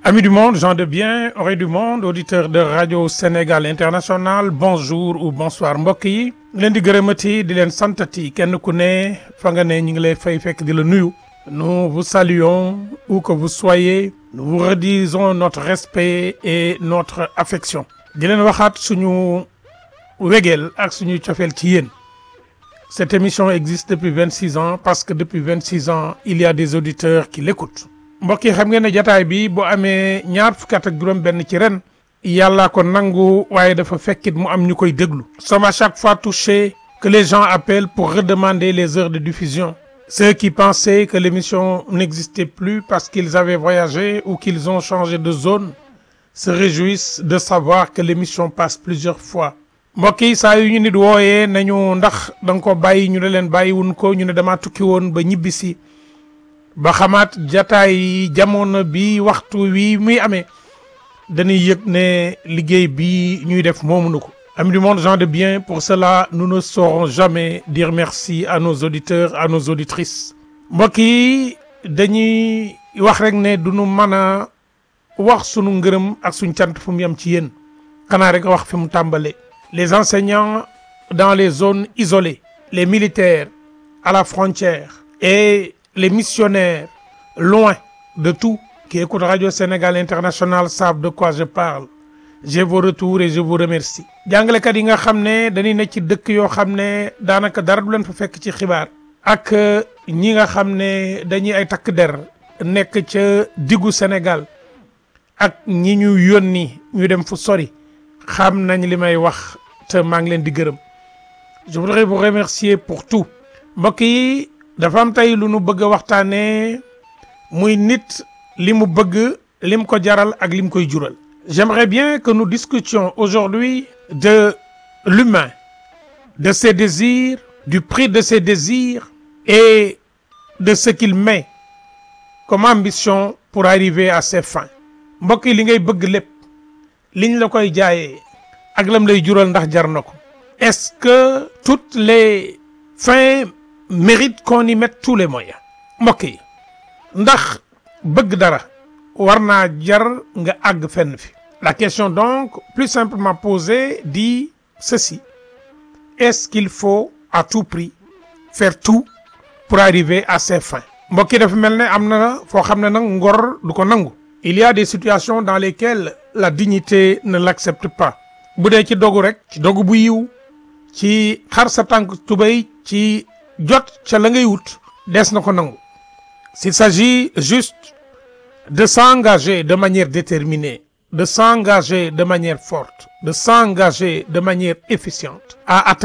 Amis du monde, gens de bien, oreilles du monde, auditeurs de Radio Sénégal International, bonjour ou bonsoir mbokk yi leen di gërëmati di leen santati kenn ku ne fa nga ne ñu ngi lay fay fekk di la nuyu. Nous vous saluons où que vous soyez, nous vous redisons notre respect et notre affection. di leen waxaat suñu wegeel ak suñu cofeel ci yéen. Cette émission existe depuis 26 ans parce que depuis 26 ans il y a des auditeurs qui l'écoutent. mbokk yi xam ngeen ne jataay bi bu amee ñaar fukki at ak juróom-benn ci ren. yàllaa ko nangu waaye dafa fekkit mu am ñu koy déglu. sommes à chaque fois touchés que les gens appellent pour redemander les heures de diffusion. Ceux qui pensaient que l'émission n'existait plus parce qu'ils avaient voyagé ou qu'ils ont changé de zone se réjouissent de savoir que l'émission passe plusieurs fois. mbokk yi saa yu ñu nit wooyee nañu ndax da nga ko bàyyi ñu ne leen bàyyiwun ko ñu ne damaa tukki woon ba ñibbisi ba xamaat jataay jamono bi waxtu wi muy amee dañuy yëg ne liggéey bi ñuy def moomuñu ko. Amis du monde, gens de bien, pour cela nous ne saurons jamais dire merci à nos auditeurs à nos auditrices. mbokk yi dañuy wax rek ne du ñu mën a wax sunu ngërëm ak suñ cant fu mu yem ci yéen xanaa rek wax fi mu tàmbalee. les enseignants dans les zones isolées les militaires à la frontière et les missionnaires loin de tout qui écoutent Radio Sénégal International savent de quoi je parle j'ai vos retours et je vous remercie jàngalekat yi nga xam ne dañuy nekk ci dëkk yoo xam ne daanaka dara du leen fa fekk ci xibaar ak ñi nga xam ne dañuy ay takk der nekk ca diggu Sénégal ak ñi ñu yónni ñu dem fu sori xam nañ li may wax te maa ngi leen di gërëm je voudrais vous remercier pour tout mbokk yi dafa am tey lu nu bëgg a waxtaanee muy nit li mu bëgg lim ko jaral ak lim koy jural j'aimerais bien que nous discutions aujourd'hui de l'humain de ses désirs du prix de ses désirs et de ce qu'il met comme ambition pour arriver à ses fins mbokk yi li ngay bëgg lépp liñ la koy jaayee ak lam lay jural ndax jar na ko est-ce que toutes les fins méritent qu'on y mette tous les moyens mbokk yi ndax bëgg dara war naa jar nga àgg fenn fi la question donc plus simplement posée dit ceci est-ce qu'il faut à tout prix faire tout pour arriver à ses fins mbokk yi dafa mel ne am na foo xam ne nag ngor du ko nangu il y a des situations dans lesquelles la dignité ne l'accepte pas bu dee ci dogu rek ci dogu bu yiw ci xar sa tànk tubéy ci jot ca la ngay wut des na ko nangu s'il s'agit juste de s'engager de manière déterminée de s'engager de manière forte de s'engager de manière efficiente à atteindre